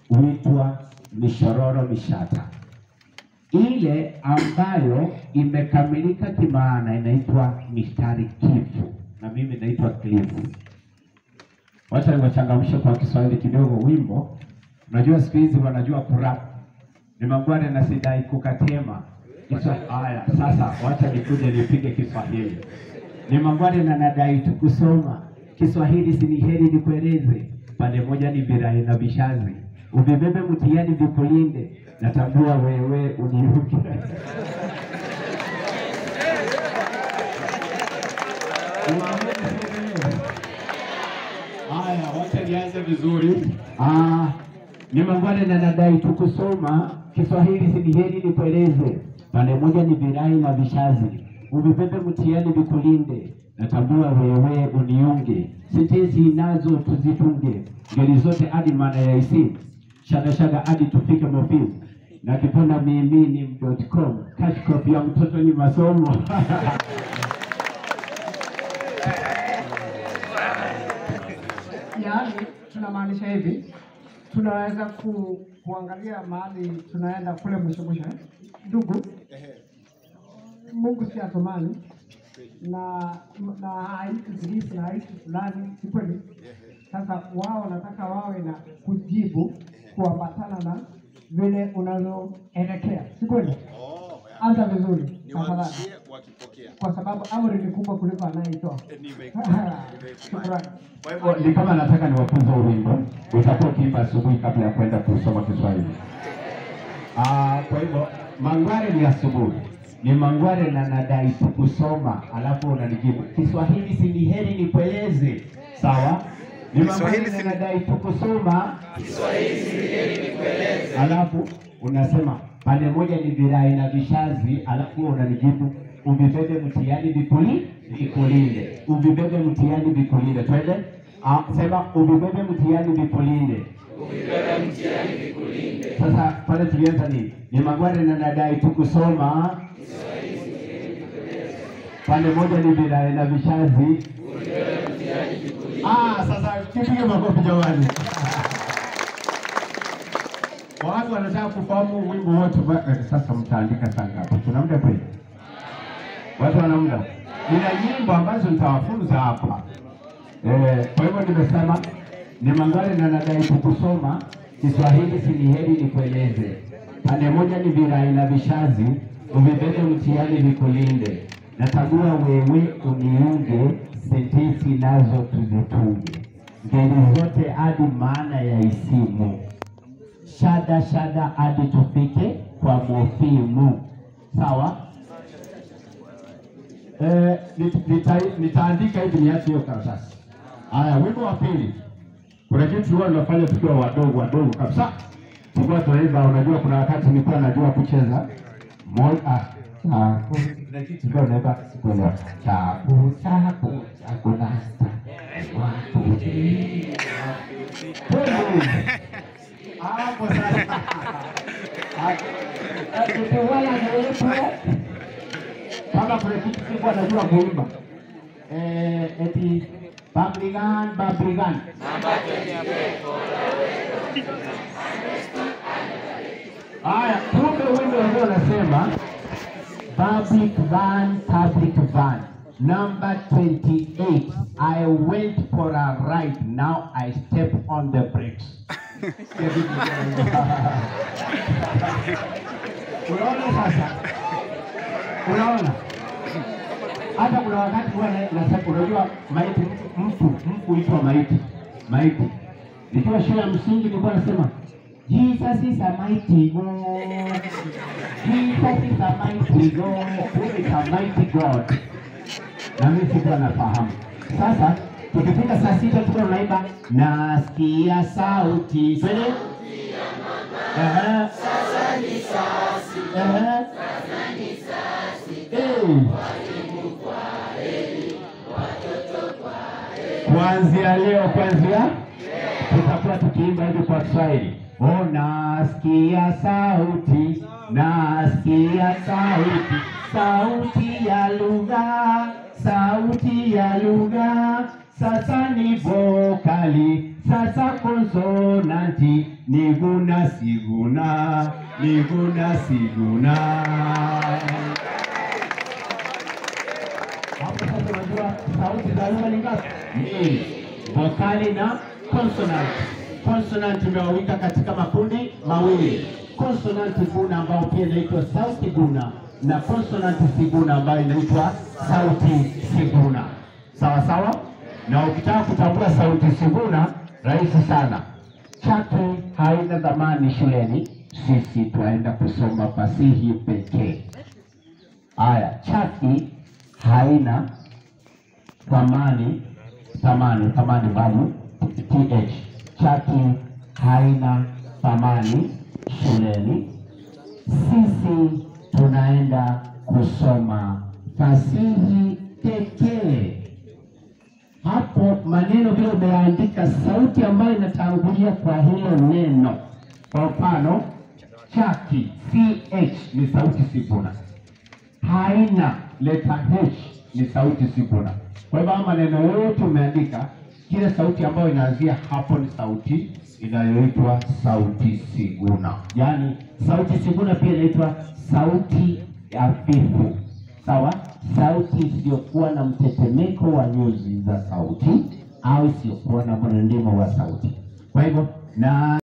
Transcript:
huitwa mishororo mishata. Ile ambayo imekamilika kimaana inaitwa mistari kifu, na mimi naitwa klifu. Wacha niwachangamshe kwa Kiswahili kidogo. Wimbo unajua, siku hizi wanajua kurap, ni mangware na sidai kukatema Kiswa, haya sasa, wacha nikuje nipige Kiswahili. Ni mangware na nadai tu kusoma Kiswahili, si ni heri nikueleze, pande moja ni virai na vishazi, uvibebe mtihani vikulinde, natambua wewe uniuke Haya, wacha nianze vizuri. Ah, ni mangwale na nadai tu kusoma Kiswahili, si ni heri nikueleze, pande moja ni virai na vishazi, uvibebe mtihani vikulinde, natambua wewe uniunge, sentensi nazo tuzitunge, ngeli zote hadi maana ya isi, shagashada hadi tufike mofimu na kiponda mimini.com cash copy ya mtoto ni masomo Yaani tunamaanisha hivi, tunaweza ku, kuangalia mahali tunaenda kule mwisho mwisho. eh. Ndugu, Mungu si atomani na na haiti zilisi na haiti fulani, si kweli? Sasa wao wanataka wawe na kujibu kuambatana na vile unavyoelekea, si kweli? Oh, ya. Anza vizuri tafadhali, Niwaachie wakipokea. kwa sababu amri ni kubwa kuliko anayeitoa. Nimekubali. Shukrani. Kwa Kwa- hivyo ni kama nataka niwafunze wimbo, utakuwa ukiimba asubuhi kabla ya kwenda kusoma Kiswahili. Ah, kwa hivyo mangware ni asubuhi, ni mangware na nadai tu kusoma, alafu unanijibu Kiswahili, si ni heri nikueleze, sawa? Ni mangware Kiswahili na si- nadai tu kusoma, alafu unasema pande moja ni virai na vishazi, alafu unanijibu uvibebe mtihani vikuli vikulinde, uvibebe mtihani vikulinde. Twende Ah, sema uvibebe mtihani vikulinde. Sasa pale tulianza nini? Ni magware na nadai tu kusoma, pande moja ni virai na vishazi. Ah, sasa kipige makofi jamani. Watu wanataka kufahamu wimbo wote ba- eh, sasa mtaandika saa ngapi? Tuna muda kweli? Watu wana muda? Nina nyimbo ambazo nitawafunza hapa. Eh, kwa hivyo nimesema ni mangare na nadai kukusoma Kiswahili, si ni heri nikueleze. Pande moja ni virai na vishazi, uvibebe mtihani vikulinde. Natagua wewe uniunge, sentensi nazo tuzitunge, ngeli zote hadi maana ya isimu shada shada hadi tufike kwa mofimu. Sawa? Eh, nit- nita- nitaandika hivi niache hiyo karatasi. Haya, wimbo wa pili, kuna kitu tulikuwa tunafanya tukiwa wadogo wadogo kabisa, tulikuwa tunaimba. Unajua, kuna wakati nilikuwa najua kucheza moja ah, chaku kuna kitu tulikuwa tunaimba, sikuelewa chaku chaku chaku nasta wakuti hapo sasa tukiwala niwepo kama kuna kitu sikuwa najua kuimba eh, eti Babrigan Babrigan haya, kumbe wimbo wenyewe unasema public van public van number 28 I went for a ride now I step on the brakes Unaona sasa, unaona hata kuna wakati huwa na- nasema, unajua maiti, mfu mfu huitwa maiti, maiti. Nikiwa shule ya msingi nilikuwa nasema Jesus is a mighty God, Jesus is a mighty God, who is a mighty God. Na mimi sikuwa nafahamu. Sasa tukifika saa sita tuko tunaimba nasikia sauti twende Ehe. Ehe. Eh. Kuanzia leo, kuanzia tutakuwa tukiimba hivi kwa Kiswahili. Oh, nasikia sauti, nasikia sauti, sauti ya lugha, sauti ya lugha, sasa ni vokali, Sasa konsonanti ni guna siguna, ni guna siguna. Hapo sasa unajua sauti za lugha ni ngapi? Mbili, vokali na consonant. Consonant imewawika katika makundi mawili, consonant guna ambayo pia inaitwa sauti guna na consonant siguna ambayo inaitwa sauti siguna. Sawa sawa. Na ukitaka kutambua sauti siguna, rahisi sana. Chaki haina dhamani shuleni, sisi twaenda kusoma fasihi pekee. Haya, chaki haina thamani thamani thamani value th chaki haina thamani shuleni sisi tunaenda kusoma fasihi pekee hapo maneno vile umeandika sauti ambayo inatangulia kwa hilo neno kwa mfano chaki ch ni sauti siguna haina leta h ni sauti siguna. Kwa hivyo haya maneno yote umeandika, kila sauti ambayo inaanzia hapo ni sauti inayoitwa sauti siguna. Yaani sauti siguna pia inaitwa sauti hafifu, sawa? Sauti isiyokuwa na mtetemeko wa nyuzi za sauti au isiyokuwa na mrindimo wa sauti. Kwa hivyo na